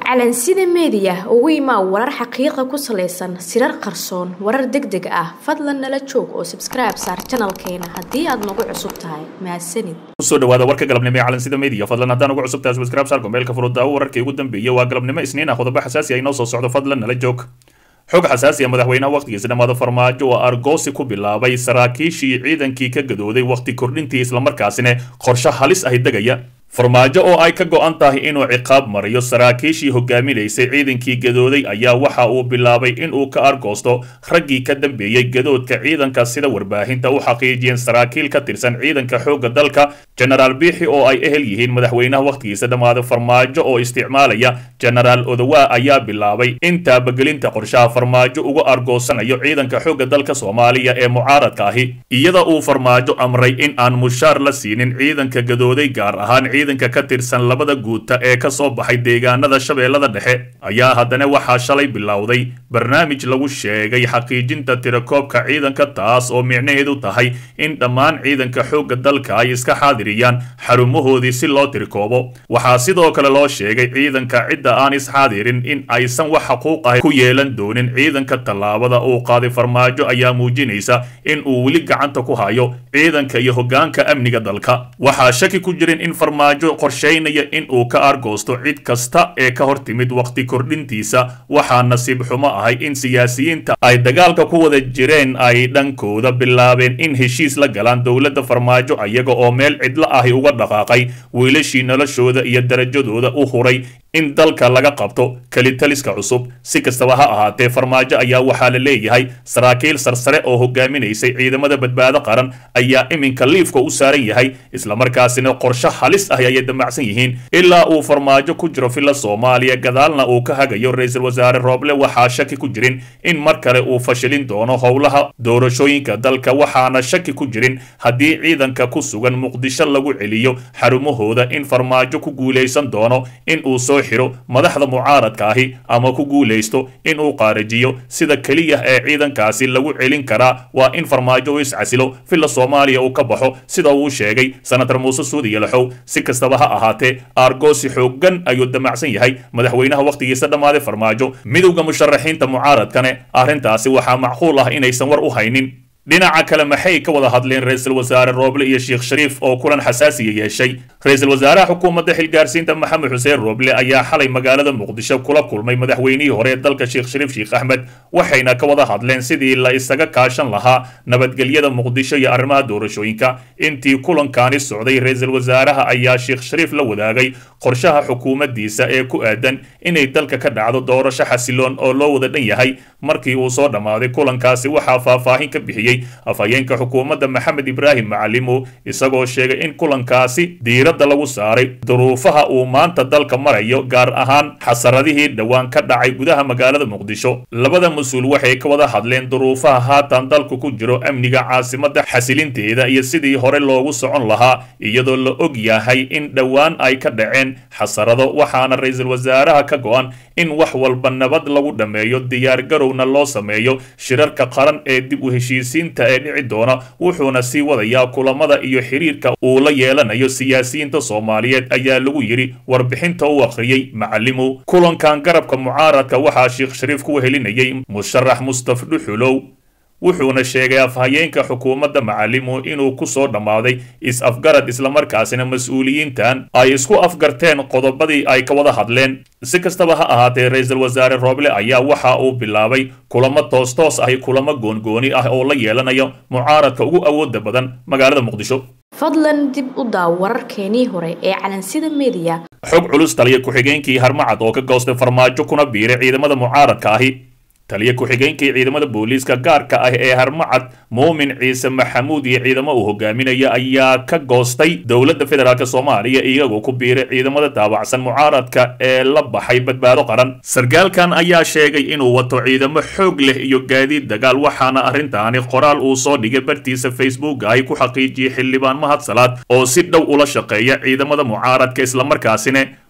calansida meediya ugu imaa warar xaqiiqa ku salaysan sirar qarsoon warar deg deg ah fadlan nala joog oo sabskribe saar janalkeena haddii aad nagu cusub tahay mahadsanid kusoo dhawaada warka galabnimo ee calansida media fadlan haddaan ugu cusub tahay subscribe saar gombeelka furudaawo wararkii ugu dambeeyey waa galabnimo isniin ah qodobo xasaasi ah inoo soo socdo fadlan nala joog xog xasaasi ah madaxweynaha wakhtigiisa dhammaada farmaajo oo argoosi ku bilaabay saraakiishii ciidankii ka gadooday wakhti kordhintii islamarkaasina qorshe halis ahi degaya farmaajo oo ay ka go-an tahay inuu ciqaab mariyo saraakiishii hogaaminaysay ciidankii gadooday ayaa waxa uu bilaabay inuu ka argoosto raggii ka dambeeyey gadoodka ciidanka sida warbaahinta u xaqiijiyeen saraakiil ka tirsan ciidanka xoogga dalka jenaraal biixi oo ay ehel yihiin madaxweynaha wakhtigiisa dhammaada farmaajo oo isticmaalaya jenaraal odowaa ayaa bilaabay in taabagelinta qorshaha farmaajo uga argoosanayo ciidanka xoogga dalka soomaaliya ee mucaaradka ahi iyada uu farmaajo amray in aan mushaar la siinin ciidanka gadooday gaar ahaan ciidanka ka tirsan labada guuta ee ka soo baxay deegaanada shabeellada dhexe ayaa haddana waxaa shalay bilowday barnaamij lagu sheegay xaqiijinta tirakoobka ciidanka taas oo micnaheedu tahay in dhammaan ciidanka xoogga dalka ay iska xaadiriyaan xarumahoodii si loo tirikoobo waxaa sidoo kale loo sheegay ciidanka cidda aan isxaadirin in aysan wax xaquuq ah ku yeelan doonin ciidanka tallaabada uu qaaday farmaajo ayaa muujinaysa in uu weli gacanta ku hayo ciidanka iyo hoggaanka amniga dalka waxaa shaki ku jirin in farmaajo qorshaynaya in uu ka argoosto cid kasta ee ka hor timid wakhti kordhintiisa waxaa nasiib xumo ahay in siyaasiyiinta ay dagaalka ku wada jireen ay dhankooda bilaabeen in heshiis la galaan dowladda farmaajo ayaga oo meel cidlo ahi uga dhaqaaqay wiilashii noloshooda iyo darajadooda u huray in dalka laga qabto kelitaliska cusub si kastaba ha ahaatee farmaajo ayaa waxaa la leeyahay saraakiil sarsare oo hogaaminaysay ciidamada badbaado qaran ayaa iminka liifka u saaran yahay islamarkaasina qorshe halis ah ayay damacsan yihiin ilaa uu farmaajo ku jiro filla soomaaliya gadaalna uu ka hagayo ra-iisul wasaare rooble waxaa shaki ku jirin in mar kale uu fashilin doono howlaha doorashooyinka dalka waxaana shaki ku jirin haddii ciidanka ku sugan muqdisho lagu celiyo xarumahooda in farmaajo ku guulaysan doono in uu soo xiro madaxda mucaaradka ahi ama ku guulaysto in uu qaarajiyo sida keliya ee ciidankaasi lagu celin karaa waa in farmaajo u iscasilo filla soomaaliya uu ka baxo sida uu sheegay senator muuse suudi yalaxow si kastaba ha ahaatee aargoosi xooggan ayuu damacsan yahay madaxweynaha wakhtigiisa dhammaaday farmaajo midowda musharaxiinta mucaaradkane arrintaasi waxaa macquul ah inaysan war u haynin dhinaca kale maxay ka wada hadleen ra-iisul wasaare rooble iyo sheekh shariif oo kulan xasaasiya yeeshay ra-iisul wasaaraha xukuumadda xilgaarsiinta maxamed xuseen rooble ayaa xalay magaalada muqdisho kula kulmay madaxweynihii hore ee dalka sheekh shariif sheekh axmed waxayna ka wada hadleen sidii la isaga kaashan lahaa nabadgelyada muqdisho iyo arrimaha doorashooyinka intii kulankaani socday ra-iisul wasaaraha ayaa sheekh shariif la wadaagay qorshaha xukuumaddiisa ee ku aadan inay dalka ka dhacdo doorasho xasiloon oo loo wada dhan yahay markii uu soo dhammaaday kulankaasi waxaa faahfaahin ka bixiyey afhayeenka xukuumadda maxamed ibraahim macalimo isagoo sheegay in kulankaasi diiradda lagu saaray duruufaha uu maanta dalka marayo gaar ahaan xasaradihii dhowaan ka dhacay gudaha magaalada muqdisho labada mas-uul waxay ka wada hadleen duruufaha haatan dalku ku jiro amniga caasimadda xasilinteeda iyo sidii hore loogu socon lahaa iyadoo la og yahay in dhowaan ay ka dhaceen xasarado waxaana ra-iisul wasaaraha ka go-an in wax walba nabad lagu dhammeeyo diyaargarowna loo sameeyo shirarka qaran ee dib u heshiisiin ee dhici doona wuxuuna sii wadayaa kulamada iyo xiriirka uu la yeelanayo siyaasiyiinta soomaaliyeed ayaa lagu yidhi warbixinta u akhriyey macalimow kulankan garabka mucaaradka waxaa sheekh shariif ku wehelinayay musharax mustaf dhuxulow wuxuuna sheegay afhayeenka xukuumadda macalimo inuu ku soo dhammaaday is-afgarad islamarkaasina mas-uuliyiintan ay isku afgarteen qodobadii ay ka wada hadleen si kastaba ha ahaatee ra-iisul wasaare rooble ayaa waxa uu bilaabay kulamo toos-toos ahi kulamo goongooni ah oo la yeelanayo mucaaradka ugu awooda badan magaalada muqdisho fadlan dib u daaw wararkeenii hore ee calansida meediya xog culus taliya ku-xigeenkii harmacad oo ka goostay farmaajo kuna biiray ciidamada mucaaradka ahi taliya ku-xigeenkii ciidamada booliiska gaarka ah ee harmacad muumin ciise maxamuud iyo ciidamo uu hogaaminaya ayaa ka goostay dowladda federaalk soomaaliya iyagoo ku biiray ciidamada daabacsan mucaaradka ee la baxay badbaado qaran sarkaalkan ayaa sheegay inuu wato ciidamo xoog leh iyo gaadiid dagaal waxaana arrintaani qoraal uu soo dhigay bartiisa facebook ay ku xaqiijiyey xildhibaan mahad salaad oo si dhow ula shaqeeya ciidamada mucaaradka islamarkaasina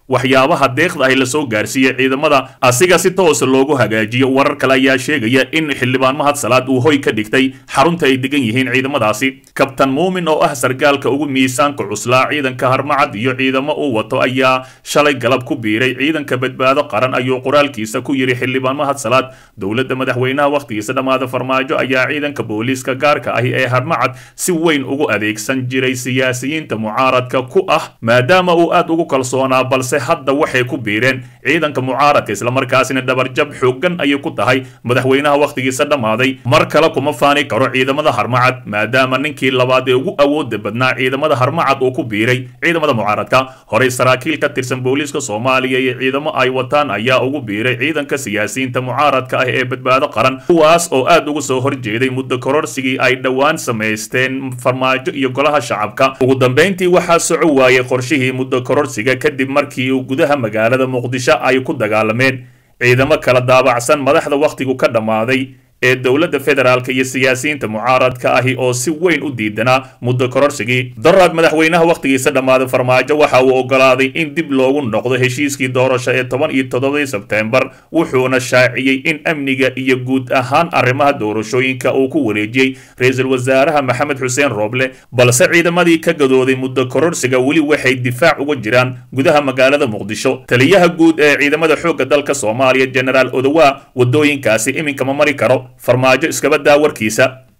waxyaabaha deeqda ahi lasoo gaarsiiyey ciidamada asiga si toosa loogu hagaajiyo warar kale ayaa sheegaya in xildhibaan mahad salaad uu hoy ka dhigtay xarunta ay degan yihiin ciidamadaasi kabtan muumin oo ah sargaalka ugu miisaanka cuslaa ciidanka harmacad iyo ciidamo uu wato ayaa shalay galab ku biiray ciidanka badbaado qaran ayuu qoraalkiisa ku yidhi xildhibaan mahad salaad dowladda madaxweynaha wakhtigiisa dhammaada farmaajo ayaa ciidanka booliiska gaarka ahi ee harmacad si weyn ugu adeegsan jiray siyaasiyiinta mucaaradka ku ah maadaama uu aad ugu kalsoonaa balse hadda waxay ku biireen ciidanka mucaaradka islamarkaasina dhabarjab xooggan ayay ku tahay madaxweynaha wakhtigiisa dhammaaday mar kale kuma faani karo ciidamada harmacad maadaama ninkii labaad ee ugu awooda badnaa ciidamada harmacad uu ku biiray ciidamada mucaaradka horey saraakiil ka tirsan booliiska soomaaliya iyo ciidamo ay wataan ayaa ugu biiray ciidanka siyaasiyiinta mucaaradka ah ee badbaado qaran kuwaas oo aad uga soo horjeeday muddo kororsigii ay dhowaan samaysteen farmaajo iyo golaha shacabka ugu dambayntii waxaa soco waayey qorshihii muddo kororsiga kadib markii uu gudaha magaalada muqdisho ay ku dagaalameen ciidamo kala daabacsan madaxda wakhtigu ka dhammaaday ee dowladda federaalka iyo siyaasiyiinta mucaaradka ahi oo si weyn u diidanaa muddo kororsigii daraad madaxweynaha wakhtigiisa dhammaaday farmaajo waxa uu ogolaaday in dib loogu noqdo heshiiskii doorasho ee toban iyo toddobadii sebteembar wuxuuna shaaciyey in amniga iyo guud ahaan arrimaha doorashooyinka uu ku wareejiyey ra-iisul wasaaraha maxamed xuseen rooble balse ciidamadii ka gadooday muddo kororsiga weli waxay difaac uga jiraan gudaha magaalada muqdisho taliyaha guud ee ciidamada xoogga dalka soomaaliya genaraal odowa wadooyinkaasi iminka ma mari karo farmaajo iskaba daa warkiisa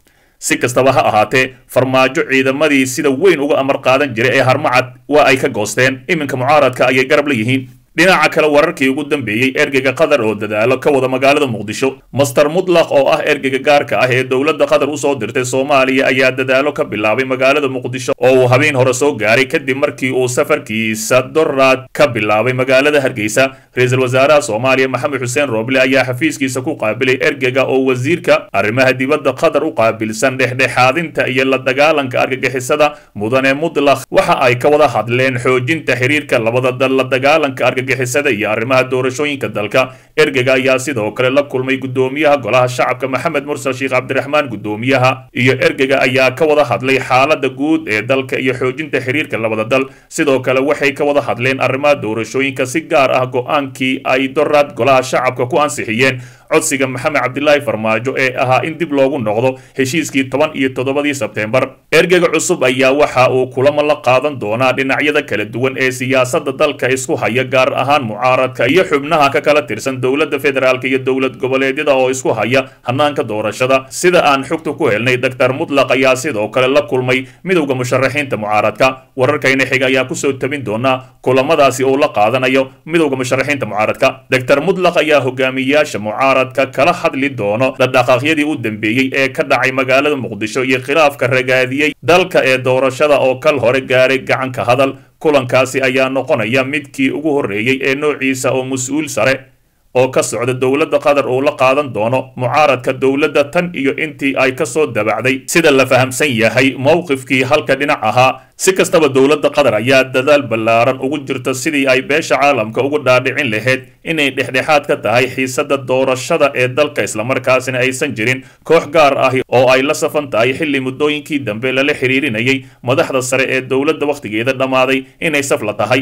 si kastaba ha ahaatee farmaajo ciidamadii sida weyn uga amar qaadan jiray ee harmacad waa ay ka goosteen iminka mucaaradka ayay garab la yihiin dhinaca kale wararkii ugu dambeeyey ergeyga qatar oo dadaalo ka wada magaalada muqdisho master mutlaq oo ah ergeyga gaarka ah ee dowladda qatar usoo dirtay soomaaliya ayaa dadaalo ka bilaabay magaalada muqdisho oo uu habeen hore soo gaaray kadib markii uu safarkiisa doraad ka bilaabay magaalada hargeysa ra-iisul wasaaraha soomaaliya maxamed xuseen rooble ayaa xafiiskiisa ku qaabilay ergeyga oo wasiirka arrimaha dibadda qatar u qaabilsan dhexdhexaadinta iyo la dagaalanka argagixisada mudane mutlaq waxa ay ka wada hadleen xoojinta xiriirka labada dal la dagaalanka argagixisada iyo arrimaha doorashooyinka dalka ergeyga ayaa sidoo kale la kulmay gudoomiyaha golaha shacabka maxamed mursal sheekh cabdiraxmaan gudoomiyaha iyo ergeyga ayaa ka wada hadlay xaalada guud ee dalka iyo xoojinta xiriirka labada dal sidoo kale waxay ka wada hadleen arrimaha doorashooyinka si gaar ah go-aankii ay doraad golaha shacabka ku ansixiyeen codsiga maxamed cabdilaahi farmaajo ee ahaa in dib loogu noqdo heshiiskii toban iyo toddobadii sebteembar ergeyga cusub ayaa waxa uu kulamo la qaadan doonaa dhinacyada kala duwan ee siyaasadda dalka isku haya gaar ahaan mucaaradka iyo xubnaha ka kala tirsan dowladda federaalka iyo dowlad goboleedyada oo isku haya hanaanka doorashada sida aan xogta ku helnay doctor mutlaq ayaa sidoo kale la kulmay midowda musharaxiinta mucaaradka wararkayna xiga ayaa kusoo tabin doonaa kulamadaasi uu la qaadanayo midowda musharaxiinta mucaaradka doctor mutlaq ayaa hogaamiyayaasha mucaarad kala hadli doono dhaqdhaqaaqyadii u dambeeyey ee ka dhacay magaalada muqdisho iyo khilaafka ragaadiyey dalka ee doorashada oo kal hore gaaray gacanka hadal kulankaasi ayaa noqonaya midkii ugu horreeyey ee noociisa oo mas-uul sare oo ka socda dowladda qatar uu la qaadan doono mucaaradka dowladda tan iyo intii ay ka soo dabacday sida la fahamsan yahay mowqifkii halka dhinac ahaa si kastaba dowladda qatar ayaa dadaal ballaaran ugu jirta sidii ay beesha caalamka ugu dhaadhicin lahayd inay dhexdhexaad ka tahay xiisada doorashada ee dalka islamarkaasina aysan jirin koox gaar ahi oo ay la safan tahay xilli muddooyinkii dambe lala xiriirinayay madaxda sare ee dowladda wakhtigeeda dhammaaday inay safla tahay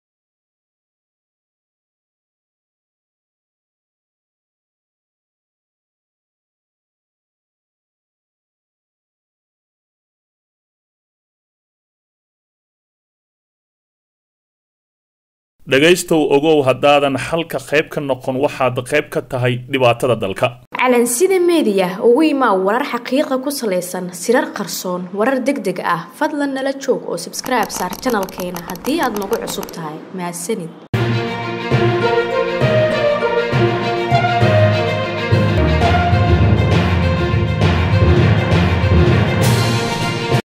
dhegaystow ogow haddaadan xalka qayb ka noqon waxaad qayb ka tahay dhibaatada dalka calansida meediya ugu imaa warar xaqiiqa ku salaysan sirar qarsoon warar deg deg ah fadlan nala joog oo sabskribe saar janalkeena haddii aad nagu cusub tahay mahadsanid